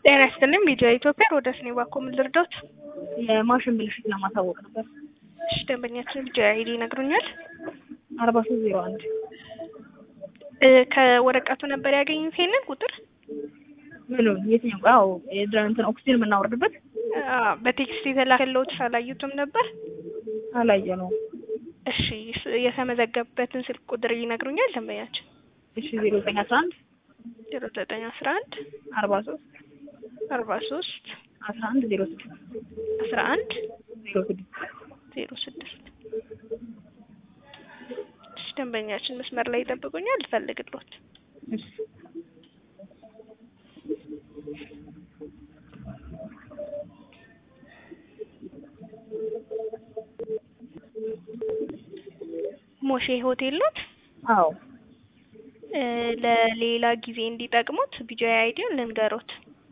ጤና ይስጥልኝ ሚዲያ ኢትዮጵያ ሮዳስ ነኝ። እባክዎ ምን ልርዳዎት? የማሽን ብልሽት ለማሳወቅ ነበር። እሺ ደንበኛችን ቢጃ አይዲ ይነግሩኛል? አርባ ሶስት ዜሮ አንድ እ ከወረቀቱ ነበር ያገኙት ይሄንን ቁጥር? ምኑን? የትኛው? አዎ የድረ- እንትን ኦክሲጅን የምናወርድበት አ በቴክስት የተላከልዎት አላዩትም ነበር? አላየነውም። እሺ ስ- የተመዘገበበትን ስልክ ቁጥር ይነግሩኛል ደንበኛችን? እሺ ዜሮ ዘጠኝ አስራ አንድ ዜሮ ዘጠኝ አስራ አንድ አርባ ሶስት አርባ ሶስት አስራ አንድ ዜሮ ስድስት አስራ አንድ ዜሮ ስድስት ዜሮ ስድስት እሺ ደንበኛችን መስመር ላይ ይጠብቁኛል ልፈልግልዎት። እሺ ሞሼ ሆቴል ኖት? አዎ እ ለሌላ ጊዜ እንዲጠቅሙት ቢጃይ አይዲውን ልንገሮት።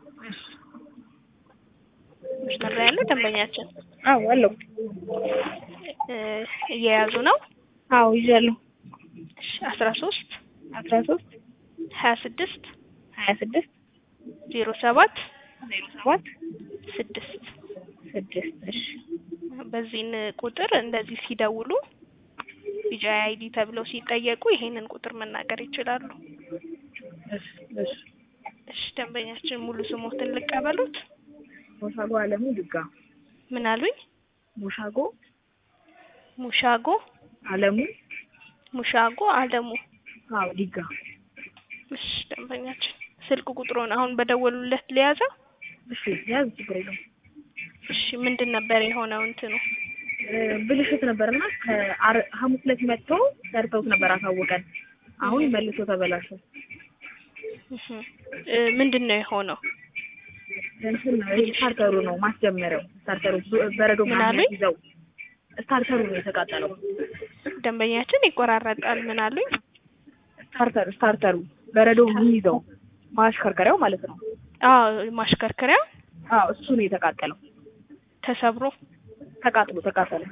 መስመር ላይ ያለ ደንበኛችን አዎ አለው እ እየያዙ ነው? አዎ ይዣለሁ። እሺ አስራ ሶስት አስራ ሶስት ሀያ ስድስት ሀያ ስድስት ዜሮ ሰባት ዜሮ ሰባት ስድስት ስድስት እሺ በዚህን ቁጥር እንደዚህ ሲደውሉ ቢጃይ አይዲ ተብለው ሲጠየቁ ይሄንን ቁጥር መናገር ይችላሉ። እሺ እሺ እሺ ደንበኛችን ሙሉ ስሞትን ልቀበሉት? ሞሻጎ አለሙ ድጋ ምን አሉኝ? ሞሻጎ ሙሻጎ አለሙ ሙሻጎ አለሙ። አዎ ዲጋ እሺ ደንበኛችን ስልክ ቁጥሩን አሁን በደወሉለት ሊያዘው? እሺ ያዝ ችግር የለውም። እሺ ምንድን ነበር የሆነው እንትኑ? እ ብልሽት ነበርና ከአር- ሐሙስ ዕለት መጥተው ሰርተውት ነበር አሳወቀን። አሁን መልሶ ተበላሸ። እህ እ ምንድን ነው የሆነው? እንትን ነው ይሄ ስታርተሩ ነው ማስጀመሪያው። ስታርተሩ ብ- በረዶ ምን ምናምን አሉኝ? ይዘው ስታርተሩ ነው የተቃጠለው። ደንበኛችን ይቆራረጣል። ምን አሉኝ? ስታርተር ስታርተሩ በረዶ የሚይዘው ማሽከርከሪያው ማለት ነው። አዎ ማሽከርከሪያ አዎ እሱ ነው የተቃጠለው። ተሰብሮ ተቃጥሎ ተቃጠለ።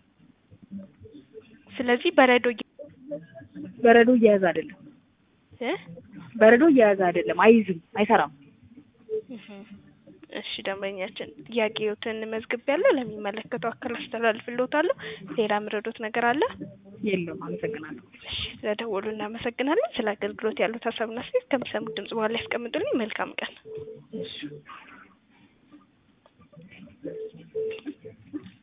ስለዚህ በረዶ እየ- በረዶ እየያዘ አይደለም። እ በረዶ እየያዘ አይደለም። አይዝም፣ አይሰራም። እህ እሺ ደንበኛችን ጥያቄዎትን መዝግቤያለሁ። ለሚመለከተው አካል አስተላልፍልዎታለሁ። ሌላ ምረዶት ነገር አለ? የለም። አመሰግናለሁ። እሺ ስለደወሉ እናመሰግናለን። ስለ አገልግሎት ያሉት ሀሳብና አስተያየት ከሚሰሙት ድምጽ በኋላ ያስቀምጡልኝ። መልካም ቀን። እሺ